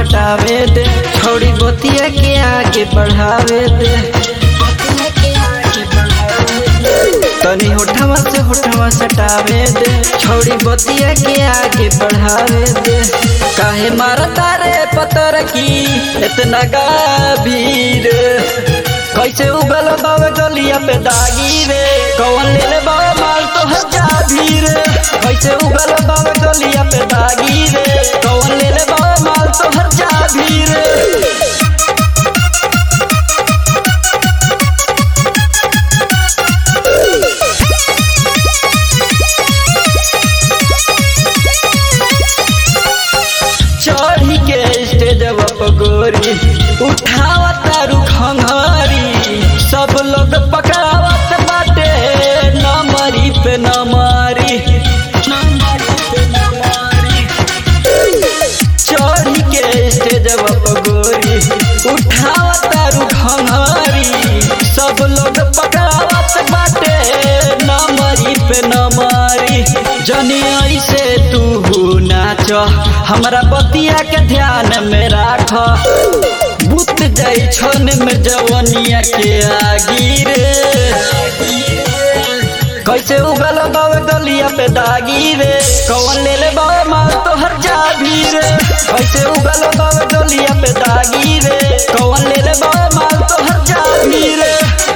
सटावे दे थोड़ी बतिया के आगे बढ़ावे दे तनी होठवा से होठवा सटावे दे छोड़ी बतिया के आगे बढ़ावे दे काहे मारता रे पतर की इतना गाभीर कैसे उगल बावे गलिया पे दागी रे कौन ले ले बावे माल तो हजा भीर कैसे उगल बावे गलिया पे दागी रे कौन ले ले बावे माल तो हजा भीर चढ़ी के स्टेजवा पर गोरी उठावा तारू खंघरी सब लोग पकड़ावत बाटे नमरी पे नमरी चढ़ी के स्टेजवा पर गोरी उठावा तारू खंघरी सब लोग पकड़ावत बाटे नमरी पे नमरी जनी ऐसे तू नाच हमरा बतिया के ध्यान में राख बुत जाई छन में जवनिया के आगी रे कैसे उगल बावे गलिया पे दागी रे कौन ले ले बावे माल तो हर जा भी रे कैसे उगल बावे गलिया पे दागी रे कौन ले ले बावे माल तो हर जा भी रे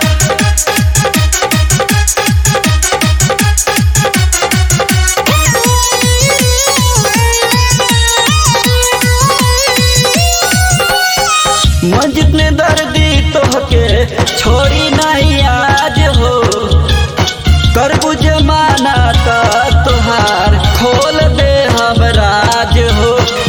मस्जिद ने दर्दी तोहके छोड़ी नहीं आज हो कर जमाना का तोहार खोल दे हम राज हो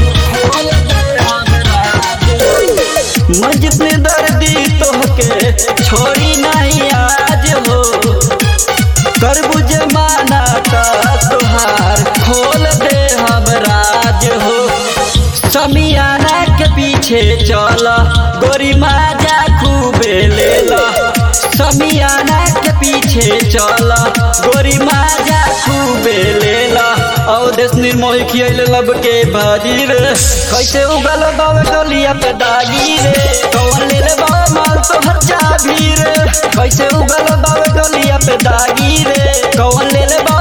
मस्जिद ने दर्दी तोहके छोड़ी नहीं आज हो कर जमाना का तोहार खोल दे हम राज हो समियाना के पीछे चल गोरी माजा खूबे ले ला समियाना के पीछे चल गोरी माजा खूबे ले ला औ देश निर्मोही खियल लब के भाजी रे कैसे उगल बावे डोलिया पे दागी रे कौन ले ले बावे माल तो हर जा भी रे कैसे उगल बावे डोलिया पे दागी रे कौन ले ले